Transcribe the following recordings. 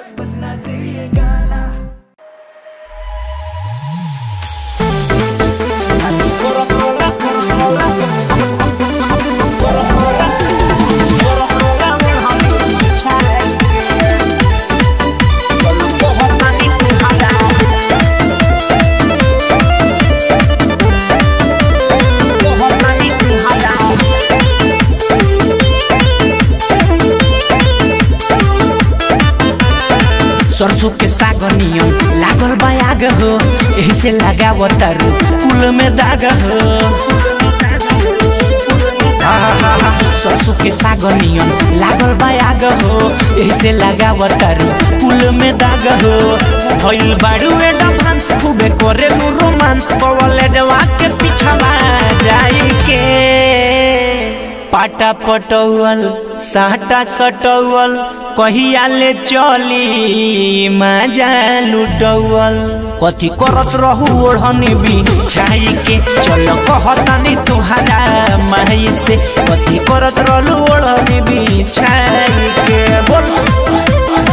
सरसों के साग नियम लागल बायाग हो एही से लगाव तारू कुल में दाग हो आहा, सरसों के साग नियम लागल बायाग हो एही से लगाव तारू कुल में दाग हो भइल बाड़ू एडवांस खूबे करेलू रोमांस कवले जवा के पिछवा जाई के पाटा पटौल साटा सटौल कहिया ले चली मजा लुटौल कथी करत रहू ओढ़नी बिछाई के चल कहतानी तुहारा माई से कथी करत रहलू ओढ़नी बिछाई के बोल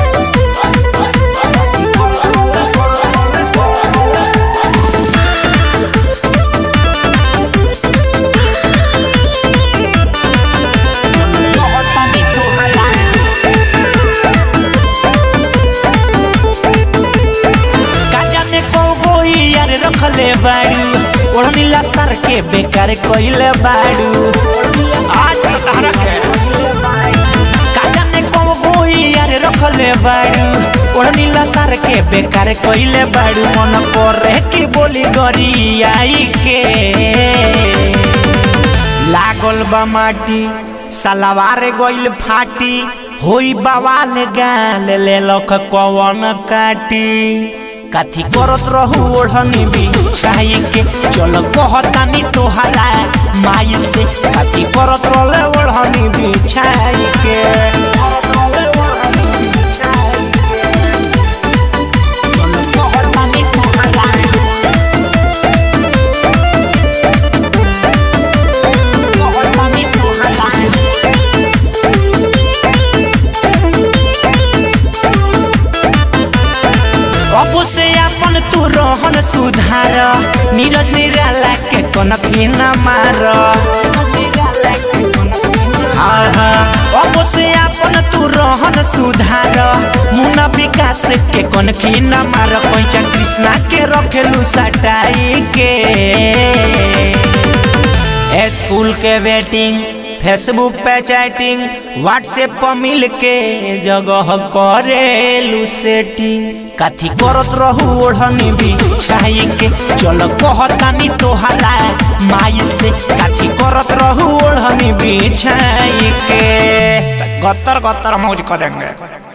का जाने कौगो यार रखले बाड़ू ओढ़नी लसर के बेकार कइले बाड़ू आज तहरा के का जाने कौगो यार रखले बाड़ू ओढ़नी लसर के बेकार कइले बाड़ू मन करे कि बोली गरी आई के लागल बा माटी सलवार गइल फाटी होई बवाल गाल ले लख कवन काटी काथी करत रहू ओढ़नी बिछाई के चल कहतानी तोहरा माई से काथी करत रहले ओढ़नी बिछाई के चल कहतानी तोहरा कहतानी तोहरा अब से अपन तू रहन सुधार नीरज निराला के कनखी न मार हाँ, हाँ, अब से अपन तू रहन सुधार मुना विकास के कनखी न मार पैचा कृष्णा के रखेलू सटाई के स्कूल के वेटिंग फेसबुक पे चैटिंग व्हाट्सएप पर मिल के जगह करेलू सेटिंग काथी करत रहू ओढ़नी बिछाई के चल कहतानी तोहरा माई से काथी करत रहू ओढ़नी बिछाई के गत्तर गत्तर मौज कर देंगे